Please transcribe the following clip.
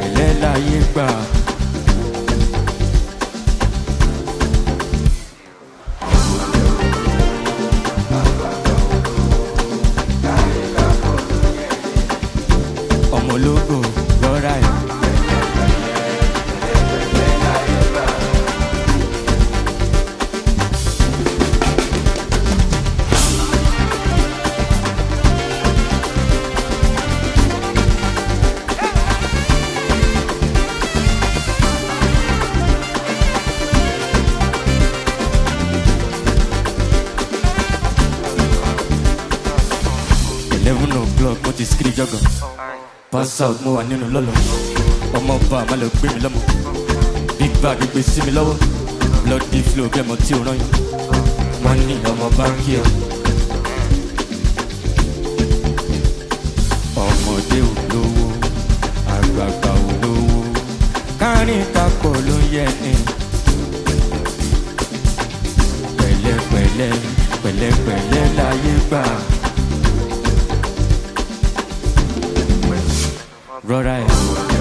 pẹ̀lẹ́ láyé gbà. ọmọ ológo lọ́ra ẹ̀. eleven o'clock mo ti skiri jọgọ pass out mo wà nínú lọ́lọ́ ọmọ ọba àmọ́ lọ gbé mi lọ́mọ big bag gbé sí mi lọ́wọ́ bloody flow bí ẹmọ tí o rán yàn wọ́n ní ọmọ báńkì ọ̀ ọmọdé ò lówó àgbààgbà ò lówó kárin tapọ̀ ló yẹ ni pẹ̀lẹ́pẹ̀lẹ́ pẹ̀lẹ́pẹ̀lẹ́ láyé gbà. rọra ẹ̀.